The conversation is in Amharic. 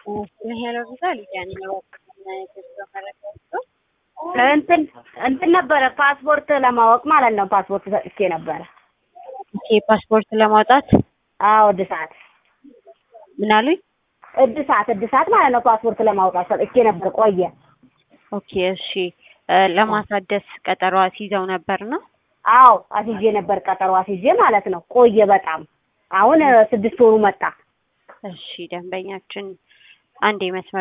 ሄሎ ቪዛል ያን ነው እንትን እንትን ነበረ ፓስፖርት ለማወቅ ማለት ነው። ፓስፖርት ሰጥቼ ነበረ። ኦኬ ፓስፖርት ለማውጣት አዎ እድሳት ምን አሉኝ? እድሳት እድሳት ማለት ነው። ፓስፖርት ለማውጣት ሰጥቼ ነበር። ቆየ። ኦኬ እሺ እ ለማሳደስ ቀጠሮ አስይዘው ነበር ነው? አዎ አስይዤ ነበር ቀጠሮ አስይዤ ማለት ነው። ቆየ በጣም አሁን እ ስድስት ወሩ መጣ። እሺ ደንበኛችን አንዴ መስመር